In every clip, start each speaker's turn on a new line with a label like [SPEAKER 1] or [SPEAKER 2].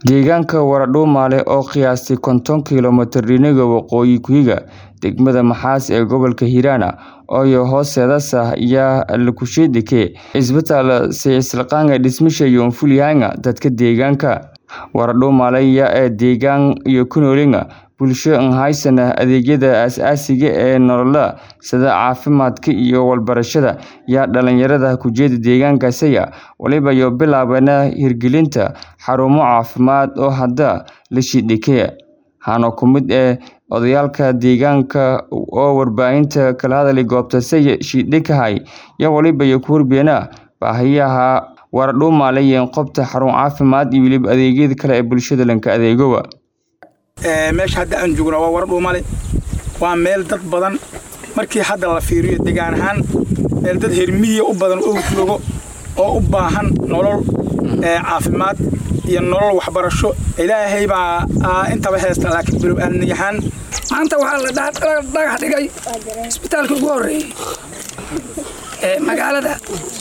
[SPEAKER 1] Deegaanka Waradhumaale oo qiyaastii konton kiiloomitir dhinaca waqooyi ku xiga degmada Maxaas ee gobolka Hiiraan oo hoosteeda ayaa lagu sheegay isbitaal sayniska dhismihiisa iyo fulinaya dadka deegaanka. Waradhumaale ayaa deegaan iyo ku nool bulsho aan haysan adeegyada aasaasiga ah ee nololeed sida caafimaadka iyo waxbarashada, iyo dhalinyarada ku jeeda deegaankaasi waliba bilaabeen hirgelinta xarumo caafimaad oo hadda la shaqeeya. Waxaana ka mid ah odayaalka deegaanka oo warbaahinta kala hadlay goobta shaqeeya iyo waliba ku warbixinaya baahiyaha Waradhumaale iyo goobta xarun caafimaad iyo waliba adeegyada kale ee bulshada laga adeego.
[SPEAKER 2] meesha hadda aan joogno waa Waradhumaale waa meel dad badan markii hadda la fiiriyo deegaan ahaan meel dad heer miyi u badan oo joogo oo u baahan nolol caafimaad iyo nolol waxbarasho ilaahay baa intaba heesta laakiin bilow aadnayahaan
[SPEAKER 3] maanta waxaa la dhagax dhigay isbitaalka ugu horreeyey ee magaalada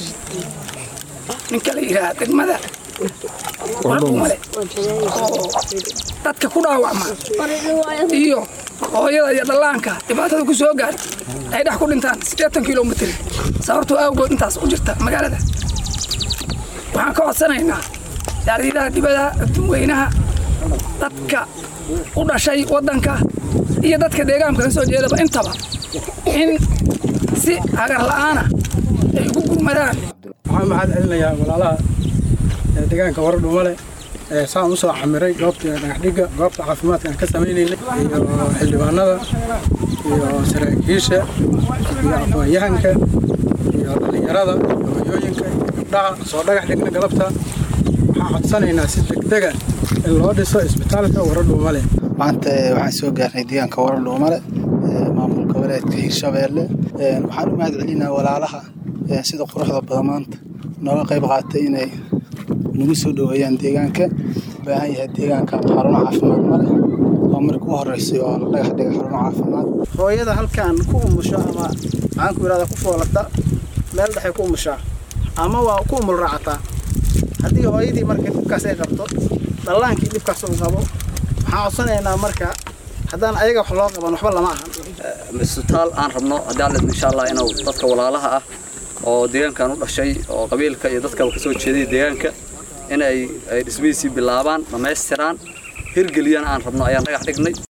[SPEAKER 3] ninka la yidhaha degmada Waradhumaale oo dadka ku dhaawacma iyo hooyada iyo dhallaanka dhibaatada ku soo gaarta ay dhex ku dhintaan siddeetan kilomitir sababtoo awgood intaas u jirta magaalada waxaan ka codsanaynaa yaariidaha dibada dadweynaha dadka u dhashay waddanka iyo dadka deegaanka ka soo jeedaba intaba in si hagar la'aana ay ugu gurmadaan
[SPEAKER 2] waxaan maxaad celinayaa walaalaha deegaanka Waradhumaale saan u soo camiray goobta dhagaxdhigga goobta caafimaadka aan ka sameynaynay iyo xildhibaanada iyo saraakiisha iyo aqoon-yahanka iyo dhalinyarada hooyooyinka gabdhaha soo dhagax dhigna galabta waxaan codsanaynaa si degdega in loo dhiso isbitaalka Waradhumaale
[SPEAKER 4] maanta waxaan soo gaarnay deegaanka Waradhumaale maamulka goboleedka Hiirshabeelle waxaan u mahad celinaa walaalaha sida quruxda badan maanta nooga qayb qaatay inay nagu soo dhaweeyaan deegaanka baahan yahay deegaanka xarumo caafimaad male oo markii u horeysay oo la dhagax dhigay xarumo caafimaad
[SPEAKER 5] hooyada halkan ku umusho ama maxaan ku yidhahdaa ku foolata meel dhexe ku umushaa ama waa ku umul raacataa haddii hooyadii marka dhibkaas ay qabto dhallaankii dhibkaas uu qabo waxaan codsanaynaa marka haddaan ayaga wax loo qaban waxba lama ahan
[SPEAKER 6] isbitaal aan rabno haddii alla insha allah inuu dadka walaalaha ah oo deegaankan u dhashay oo qabiilka iyo dadka ka soo jeeday deegaanka in ay dhismihiisii bilaabaan dhammaystiraan hirgeliyana aan rabno ayaan dhagax dhignay